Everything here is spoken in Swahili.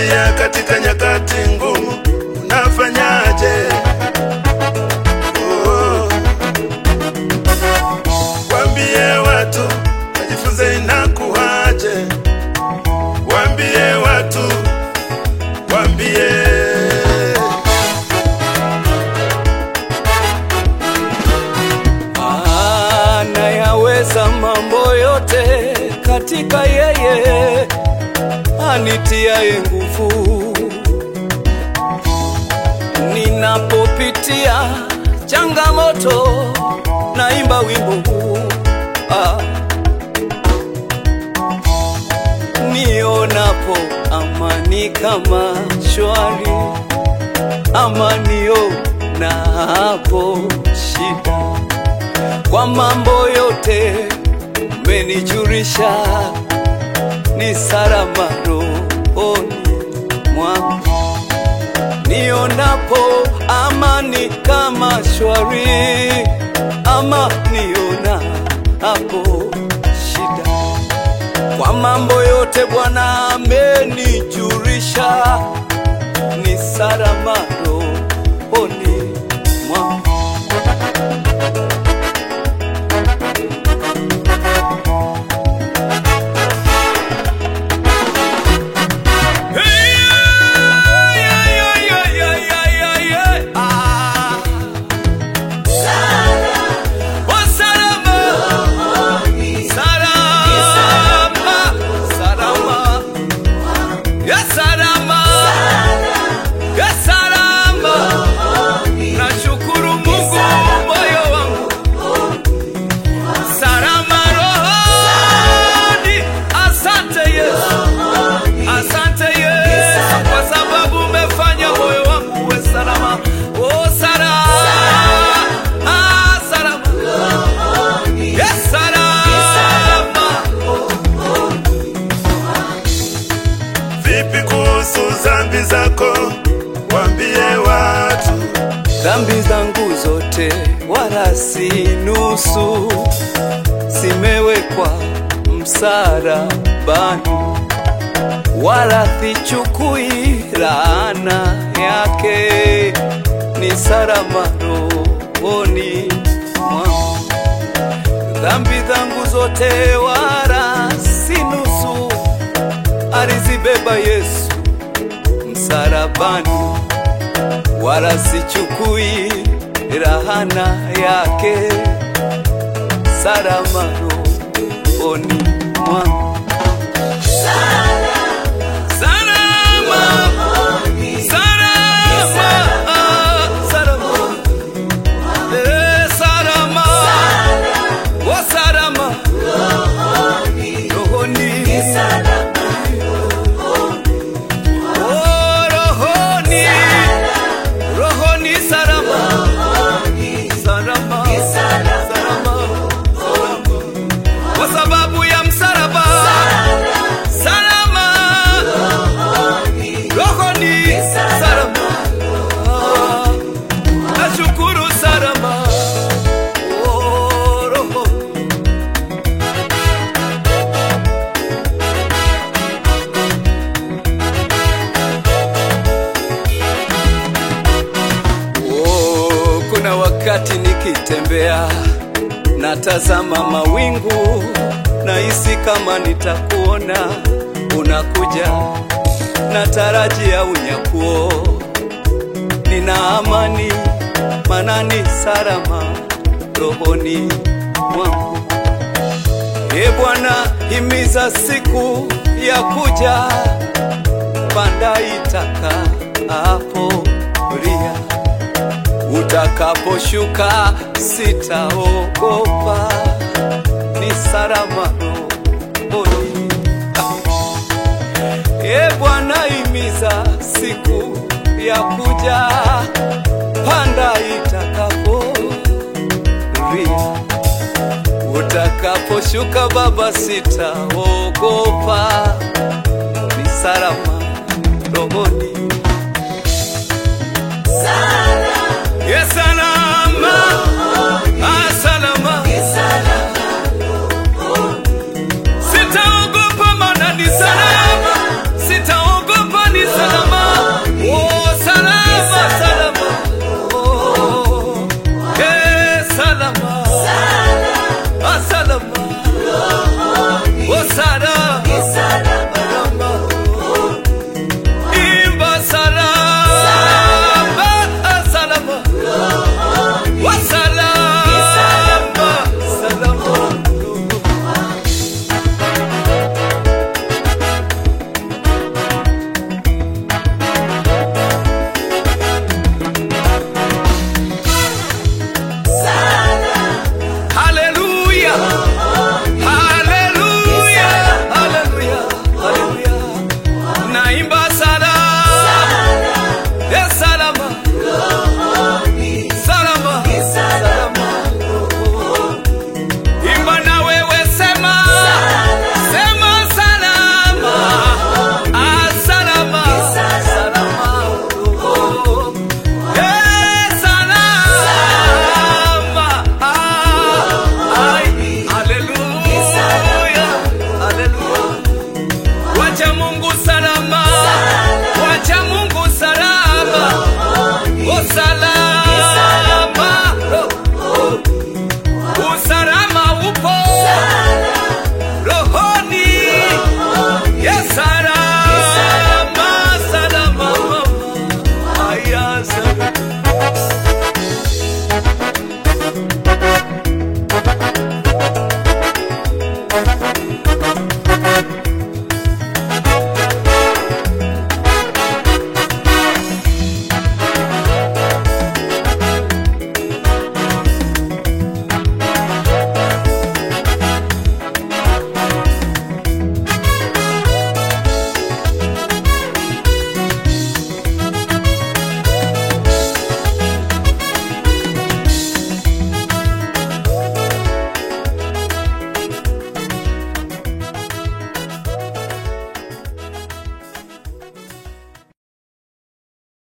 unapopitia katika nyakati ngumu, unafanyaje? Oh. Waambie watu wajifunze inakuwaje, waambie watu, waambie anayaweza mambo yote katika yeye anitiaye nguvu. Ninapopitia changamoto, naimba wimbo huu ah. Nionapo amani kama shwari, amanio na hapo shida kwa mambo yote umenijulisha, ni salama rohoni mwangu. Nionapo amani kama shwari, ama niona hapo shida. Kwa mambo yote Bwana amenijulisha, ni salama rohoni mwangu. Nashukuru Mungu moyo wangu salama rohoni. Asante Yesu, asante Yesu kwa sababu umefanya moyo wangu uwe salama. Oh, salama, ah, salama, yes, salama. vipi kuhusu dhambi zako, waambie watu Dhambi zangu zote wala si nusu, zimewekwa msalabani, wala sichukui laana yake, ni salama rohoni mwangu. Dhambi zangu zote wala si nusu, alizibeba Yesu msalabani wala sichukui rahana yake, salama rohoni mwangu. Salama, salama, ah, salama. Eh, salama. Oh, salama. Rohoni. Oh, rohoni. Rohoni salama. Salama. Salama. Salama. Kwa sababu ya msalaba. Salama. Rohoni salama. Ah, Nashukuru salama. Oh, roho. Oh, kuna wakati nikitembea natazama mawingu, nahisi kama nitakuona unakuja, natarajia unyakuo, nina amani manani salama rohoni mwangu. E Bwana, himiza siku ya kuja, panda itaka hapo ria utakaposhuka sitaogopa, ni salama rohoni. E Bwana, himiza siku ya kuja, panda itakapo ria utakaposhuka Baba, sitaogopa, ni salama rohoni. Salama.